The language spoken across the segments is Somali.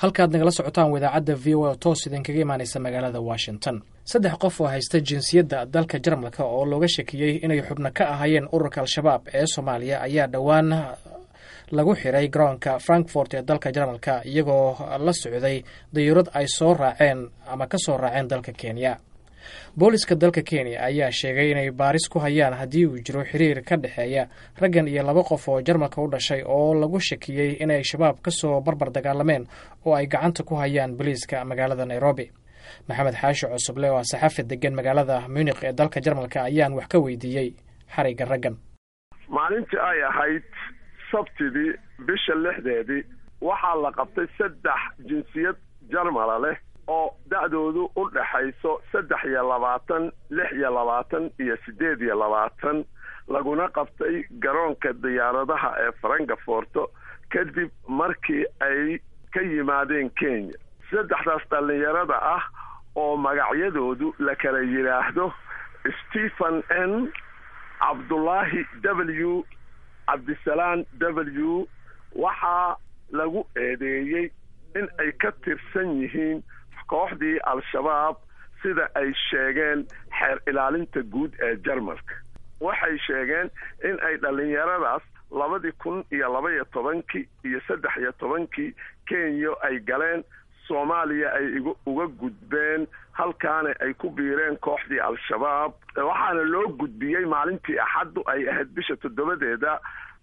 halkaad nagala socotaan wadaacadda v o a toos idinkaga imaanaysa magaalada washington saddex qof oo haysta jinsiyadda dalka jarmalka oo looga shakiyey inay xubno ka ahaayeen ururka al-shabaab ee soomaaliya ayaa dhowaan lagu xiray garoonka frankfort ee dalka jarmalka iyagoo la socday dayuurad ay soo raaceen ama ka soo raaceen dalka kenya booliska dalka kenya ayaa sheegay inay baaris ku hayaan haddii uu jiro xiriir ka dhexeeya raggan iyo laba qof oo jarmalka u dhashay oo lagu shakiyey inay shabaab ka soo barbar dagaalameen oo ay gacanta ku hayaan boliiska magaalada nairobi maxamed xaashi cusuble oo saxafi degan magaalada munik ee dalka jarmalka ayaan wax ka weydiiyey xarigga raggan maalintii ay ahayd sabtidii bisha lixdeedii waxaa la qabtay saddex jinsiyad jarmala leh oo da-doodu u dhaxayso saddex iyo labaatan lix iyo labaatan iyo siddeed iyo labaatan laguna qabtay garoonka diyaaradaha ee farankaforto kadib markii ay ka yimaadeen kenya saddexdaas dhallinyarada ah oo magacyadoodu la kala yidhaahdo stephen n cabdullaahi w cabdisalaan w waxaa lagu eedeeyey in ay ka tirsan yihiin kooxdii al-shabaab sida ay sheegeen xeer ilaalinta guud ee jarmalka waxay sheegeen in ay dhallinyaradaas labadii kun iyo laba-iyo tobankii iyo saddex iyo tobankii kenya ay galeen soomaaliya ay uga gudbeen halkaana ay ku biireen kooxdii al-shabaab waxaana loo gudbiyey maalintii axaddu ay ahayd bisha toddobadeeda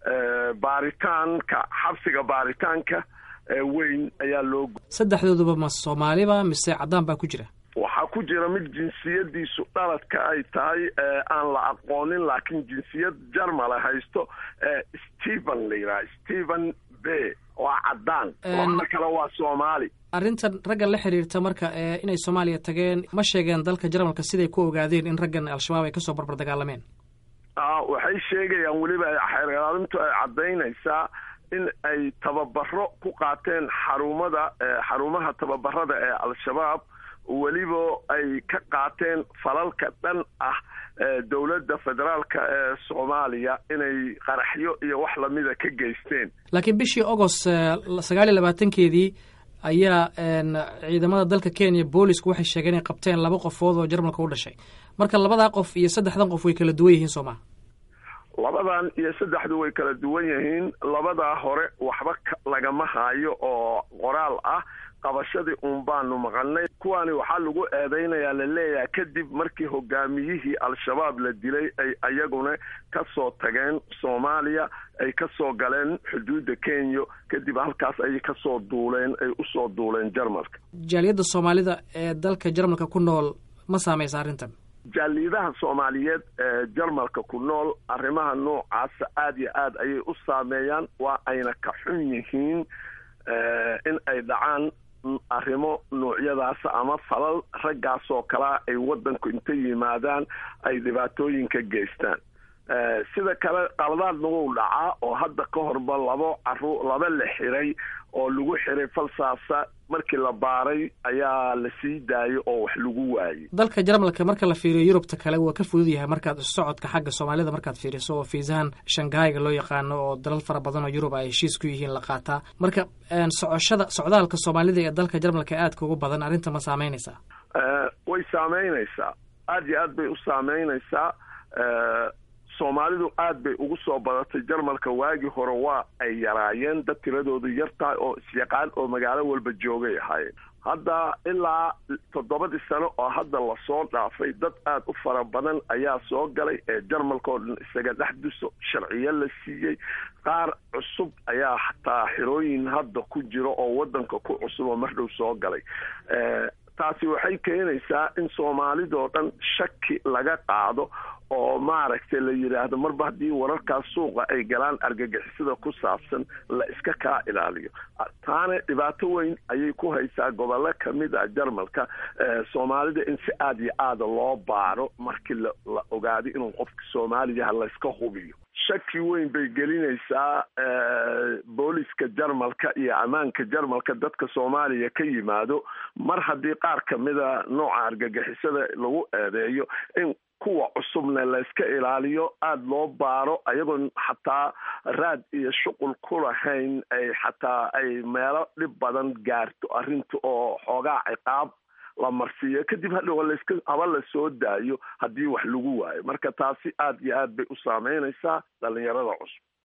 baaritaanka xabsiga baaritaanka weyn ayaa loo saddexdooduba ma soomaaliba mise caddaan baa ku jira waxaa ku jira mid jinsiyadiisu dhaladka ay tahay aan la aqoonin laakiin jinsiyad jarmala haysto stephen la yidhaha stephen b waa caddaan labada kale waa soomaali arrintan raggan la xiriirta marka inay soomaaliya tageen ma sheegeen dalka jarmalka siday ku ogaadeen in raggan al-shabaab ay kasoo barbar dagaalameen waxay sheegayaan weliba xeer ilaalintu ay caddaynaysaa in ay tababaro ku qaateen xarumada xarumaha tababarada ee al-shabaab weliba ay ka qaateen falalka dhan ah dowladda federaalka ee soomaaliya inay qaraxyo iyo wax lamida ka geysteen laakiin bishii agost sagaal iyo labaatankeedii ayaa ciidamada dalka kenya boolisku waxay sheegeen inay qabteen laba qofood oo jarmalka u dhashay marka labadaa qof iyo saddexdan qof way kala duwan yihiin soo maha labadan iyo saddexdu way kala duwan yihiin labadaa hore waxba lagama haayo oo qoraal ah qabashadii uun baanu maqalnay kuwaani waxaa lagu eedaynayaa laleeyahay kadib markii hogaamiyihii al-shabaab la dilay ay ayaguna ka soo tageen soomaaliya ay ka soo galeen xuduudda kenya kadib halkaas ayay kasoo duuleen ay usoo duuleen jarmalka jaaliyadda soomaalida ee dalka jarmalka ku nool ma saamaysa arrintan jaaliyadaha soomaaliyeed ee jarmalka ku nool arrimaha noocaasa aada iyo aad ayay u saameeyaan waa ayna ka xun yihiin in ay dhacaan arrimo noocyadaasa ama falal raggaasoo kalea ay waddanku inta yimaadaan ay dhibaatooyinka geystaan sida kale qaladaadna wuu dhacaa oo hadda ka horba labo caru laba la xiray oo lagu xiray falsaasa markii la baaray ayaa la sii daayay oo wax lagu waayey dalka jarmalka marka la fiiriyo yurubta kale waa ka fudud yahay markaad socodka xagga soomaalida markaad fiiriso oo fiisahan shanghaiga loo yaqaano oo dalal fara badan oo yurub ay heshiis ku yihiin la qaataa marka socoshada socdaalka soomaalida ee dalka jarmalka aadka ugu badan arrinta ma saameynaysaa way saameynaysaa aada iyo aad bay u saameynaysaa soomaalidu aad bay ugu soo badatay jarmalka waagii hore waa ay yaraayeen dad tiradoodu yar tahay oo isyaqaan oo magaalo walba joogay ahaayeen hadda ilaa toddobadii sano oo hadda lasoo dhaafay dad aad u fara badan ayaa soo galay ee jarmalka oo dhan isaga dhex duso sharciyo la siiyey qaar cusub ayaa xataa xirooyin hadda ku jiro oo waddanka ku cusub oo mardhow soo galay taasi waxay keenaysaa in soomaalidoo dhan shaki laga qaado oo maaragtay la yidhaahdo marba haddii wararkaas suuqa ay galaan argagixisada ku saabsan la iska kaa ilaaliyo taana dhibaato weyn ayay ku haysaa gobollo kamid a jarmalka soomaalida in si aada iyo aada loo baaro markii la ogaaday inuu qofka soomaaliyaha layska hubiyo shaki weyn bay gelinaysaa booliska jarmalka iyo ammaanka jarmalka dadka soomaaliya ka yimaado mar haddii qaar kamida nooca argagixisada lagu eedeeyo in kuwa cusubna layska ilaaliyo aada loo baaro ayagoon xataa raad iyo shuqul ku lahayn ay xataa ay meelo dhib badan gaarto arrinta oo xoogaa ciqaab la marsiiyo kadib hadhow laska haba la soo daayo haddii wax lagu waayo marka taasi aada iyo aad bay u saameynaysaa dhalinyarada cusub